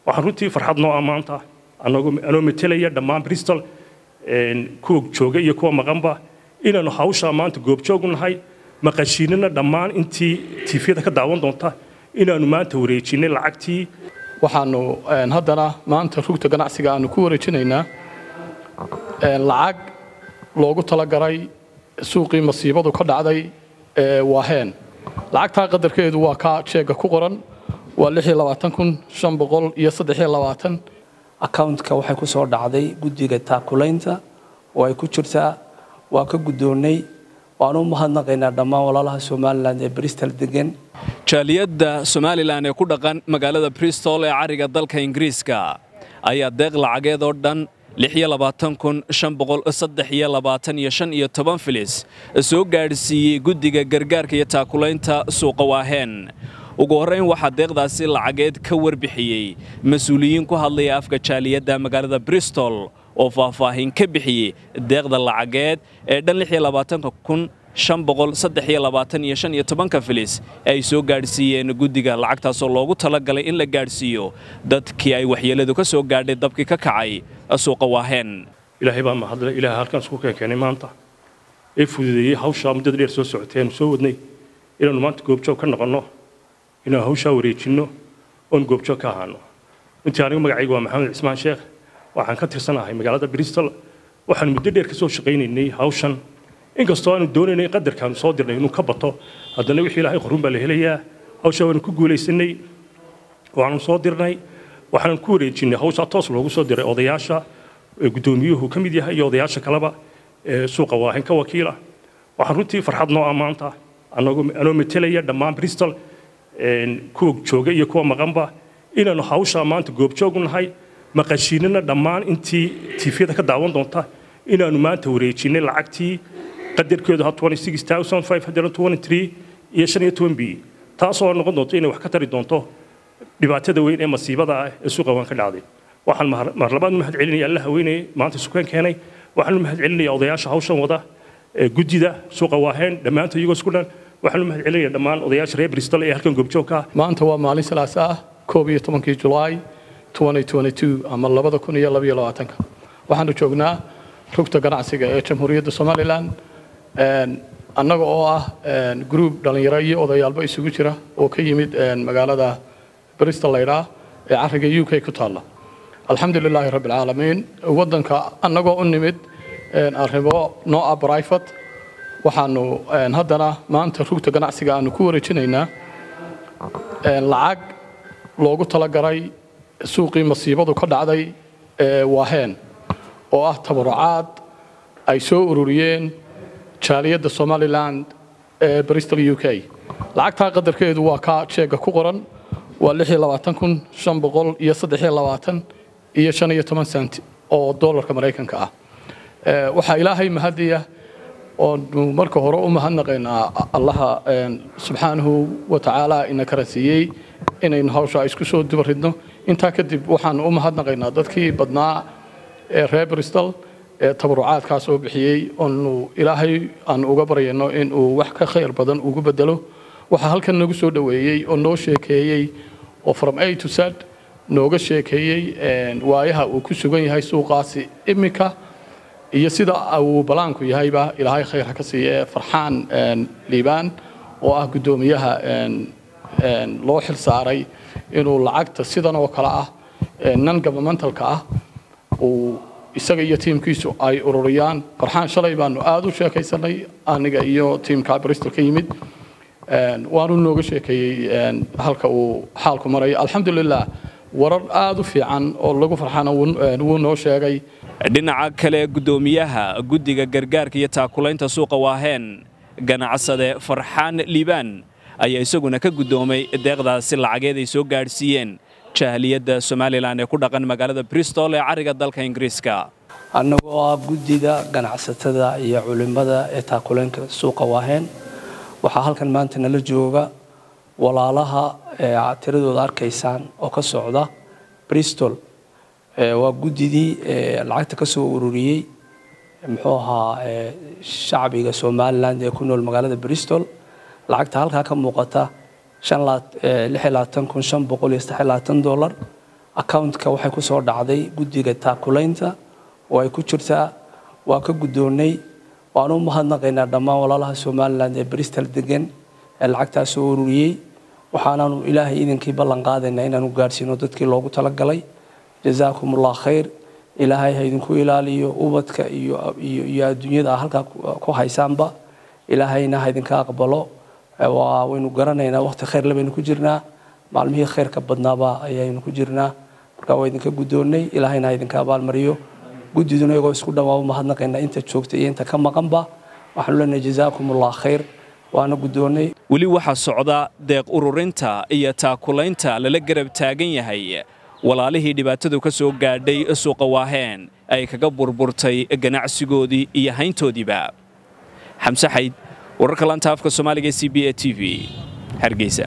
waxaan runtii farxad noo ah maanta anoo metelaya dhammaan bristol kuwa jooga iyo kuwa maqanba inaanu hawshaa maanta goobjoog nahay maqashiinana dhammaan intii tiifyada ka daawan doonta inaanu maanta wareejinay lacagtii waxaanu haddana maanta rugta ganacsiga aanu ku wareejinaynaa lacag loogu talagalay suuqii masiibadu ka dhacday waaheen lacagtaa qadarkeedu waa kaa jeega ku qoran waa accountka waxay ku soo dhacday guddiga taakulaynta oo ay ku jirtaa waa ka guddoonnay waanu u mahadnaqaynaa dhammaan walaalaha somalilan ee bristol degan jaaliyadda somalilan ee ku dhaqan magaalada bristol ee cariga dalka ingiriiska ayaa deeq lacageed oo dhan iyo toban filis soo gaadhsiiyey guddiga gargaarka iyo taakulaynta suuqa waaheen ugu horrayn waxaa deeqdaasi lacageed ka warbixiyey mas-uuliyiin ku hadlaya afka jaaliyadda magaalada bristol oo faahfaahin ka bixiyey deeqda lacageed ee dhan iyo filis ay soo gaadhsiiyeen guddiga lacagtaasoo loogu talagalay in la gaadhsiiyo dadkii ay waxyeeladu ka soo gaadhay dabkii ka kacay suuqa waaheen ilaahay baa mahadle ilaahay halkan isku keenkeenay maanta ee fududeeyey hawshaa muddada dheer soo socotay aanu soo wadnay inaannu maanta goobjoog ka noqonno inaanu hawshaa wareejinno oon goobjoog ka ahaano runtii anigu magacaygu waa maxamed cismaan sheekh waxaan ka tirsanahay magaalada bristol waxaanu muddo dheer ka soo shaqaynaynay hawshan inkastoo aanu doonaynay qadarkaanu soo dirnay inuu ka bato haddana wixii ilaahay qorun baa la helayaa hawshaa waanu ku guulaysanay waanu soo dirnay waxaan ku wareejinay hawshaa toos loogu soo diray odayaasha guddoomiyuhu ka mid yahay iyo odayaasha kaleba ee suuqa waahin ka wakiila waxaan runtii farxad noo ah maanta anoo metelaya dhammaan bristol kuwa jooga iyo kuwa maqanba inaanu hawshaa maanta goobjoog nahay maqashiinana dhammaan intii tiifyada ka daawan doonta inaanu maanta wareejinay lacagtii qadarkeedu iyo shan iyo toban b taasoo noqon doonto inay wax ka tari doonto dhibaatada weyn ee masiibada ah ee suuqa waan ka dhacday waxaan mar labaad u mahad celinaya alla haweeneye maanta sukaan keenay waxaan u mahad celinaya odayaasha hawshan wada guddida suuqa waaheen dhammaantood iyagoo isku dhan waxaan u mahad celinaya dhammaan odayaasha reer bristol ee halkan goobjoogka ah maanta waa maalin salaasa ah koob iyo tobankii julaay ama labada kun iyo labaiyo labaatanka waxaanu joognaa rugta ganacsiga ee jamhuuriyadda somalilan annaga oo ah gruub dhallinyaro iyo odayaalba isugu jira oo ka yimid magaalada bristol laydhaa ee cariga u k ku taalla alxamdu lilaahi rabbi alcaalamiin waddanka annagoo u nimid arrimo noo ah brifat waxaanu haddana maanta rugta ganacsiga aanu ku wareejinaynaa lacag loogu talagalay suuqii masiibadu ka dhacday ee waaheen oo ah tabarucaad ay soo ururiyeen jaaliyadda somalilan ee bristol u k lacagtaa qadarkeedu waa kaa jeega ku qoran waa iyo shan iyo toban cent oo doolarka maraykanka ah waxaa ilaahay mahadiya oonu marka hore u mahadnaqaynaa allaha subxaanahu wa tacaala ina kala siiyey inaynu hawsha isku soo dubaridno intaa kadib waxaanu u mahadnaqaynaa dadkii badnaa ee reer bristol ee tabarucaadkaa soo bixiyey oonu ilaahay aanu uga baryayno inuu wax ka khayr badan ugu bedelo waxaa halkan nagu soo dhoweeyey oo noo sheekeeyey oo from a to z nooga sheekeeyey waayaha uu ku sugan yahay suuqaasi iminka iyo sida uu balaanku yahayba ilaahay khayr ha ka siiye farxaan liibaan oo ah guddoomiyaha loo xil saaray inuu lacagta sidan oo kale ah non governmentalka ah uu isaga iyo tiimkiisu ay ururiyaan farxaan shalay baanu aada u sheekaysanay aniga iyo tiimka bristol ka yimid waanu nooga sheekeeyey halka uu xaalku marayo alxamdulilah warar aada u fiican oo lagu farxana wuu noo sheegay dhinaca kale guddoomiyaha guddiga gargaarka iyo taakulaynta suuqa waaheen ganacsade farxaan liibaan ayaa isaguna ka guddoomay deeqdaasi lacageed ay soo gaadhsiiyeen jahliyadda somalilan ee ku dhaqan magaalada bristol ee cariga dalka ingiriiska annagoo ah guddida ganacsatada iyo culimmada ee taakulaynka suuqa waaheen waxaa halkan maanta nala jooga walaalaha aad tiradooda arkaysaan oo ka socda bristol waa guddidii lacagta ka soo ururiyey muxuu ahaa shacbiga somalilan ee ku nool magaalada bristol lacagta halkaa ka muuqata dolar accountka waxay ku soo dhacday guddiga taakulaynta oo ay ku jirtaa waa ka guddoonnay waanu u mahadnaqaynaa dhammaan walaalaha somalilan ee bristol degan ee lacagtaas soo ururiyey waxaanaanu ilaahay idinkii ballan qaadaynaa inaanu gaadhsiino dadkii loogu talagalay jazaakum allah khayr ilaahay ha idinku ilaaliyo ubadka iyo iyo adduunyada halkaa ku haysaanba ilaahayna ha idinka aqbalo waa waynu garanaynaa waqti khayr le baynu ku jirnaa maalmihii khayrka badnaaba ayaynu ku jirnaa marka waa idinka guddoonnay ilaahayna ha idinka abaalmariyo guddiduna iyagoo isku dhan waa u mahadnaqaynaa inta joogta iyo inta ka maqanba waxaanu leenahay jazaakum allah khayr waana guddoonnay weli waxaa socda deeq ururinta iyo taakulaynta lala garab taagan yahay walaalihii dhibaatadu ka soo gaadhay suuqa waaheen ay kaga burburtay ganacsigoodii iyo hayntoodiiba xamse xayd wararka lanta afka soomaaliga e c b a t v hargeysa